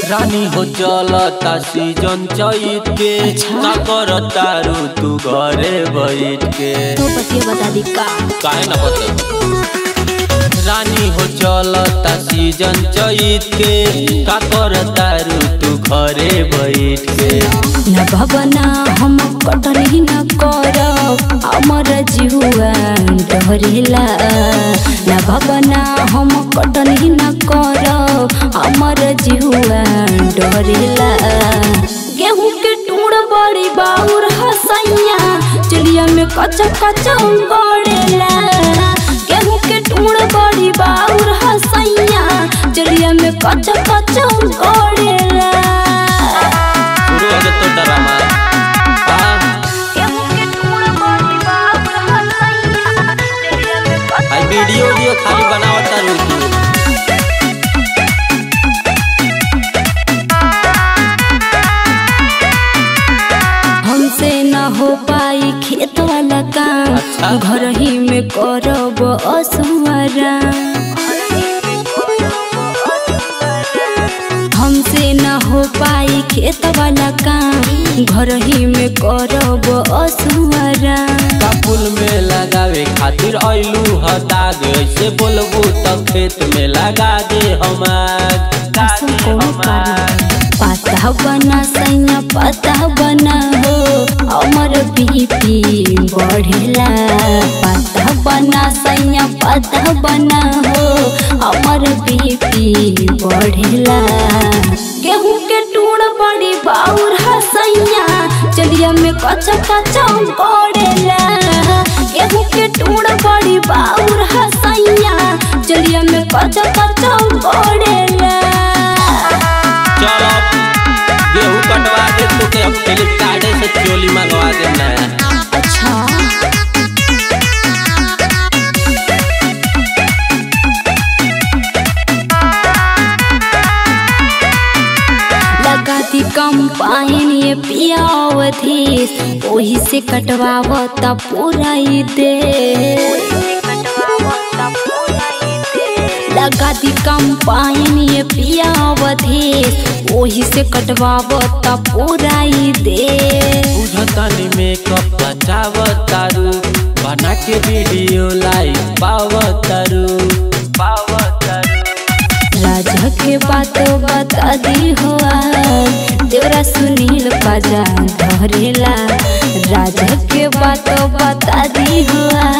रानी हो चलता सीजन चैत के का करता रू तू घरे बैठ के तो बतिया बता दी का काहे ना बते रानी हो चलता सीजन चैत के का करता रू तू घरे बैठ के न भवना हम कटनी न करब हमर जिहुआ डरेला न भवना हम कटनी न करब हमर जिहुआ डरेला गेहूं के टूड़ बड़ी बाउर हसैया चलिया में कच्चा कच्चा गड़ेला गेहूं के टूड़ बड़ी बाउर हसैया चलिया में कच्चा कच्चा गड़ेला शुरू हो तो ड्रामा हाँ आई वीडियो वीडियो खाली बनावता रू तू हमसे न हो पाई खेत वाला काम अच्छा। घर ही में करब असुआरा हमसे न हो पाई खेत वाला काम घर ही में करब असुआरा फूल में लगावे खातिर आइलू ह दाग ऐसे बोलबू तो खेत में लगा दे हमार ऐसा कोनो कारण पता बना सैया पता बना हो अमर बीपी बढ़ेला पता बना सैया पता बना हो अमर बीपी बढ़ेला गेहूं के टूड़ बड़ी बाउर हसैया चलिया में कच्चा कच्चा गड़ेला गेहूं के टूड़ बड़ी बाउर हसैया चलिया में कच्चा कच्चा गड़ेला चल अब गेहूं कटवा दे तो के अब फ्लिपकार्ट से चोली मंगवा दे ना अच्छा लगा दी कम पाइन ये पियावधीस ओही से कटवावता पूरा ही दे लगा दी कम पाइन ये पियावधीस ओही से कटवावता पूरा ही दे बुझतानी मेकअप बचावतारू बना के वीडियो लाइव पावतारू पावतारू राजा के बातों बता दी हुआ तेरा सुनील बाजा धरेला राजा के बातों बता दी हुआ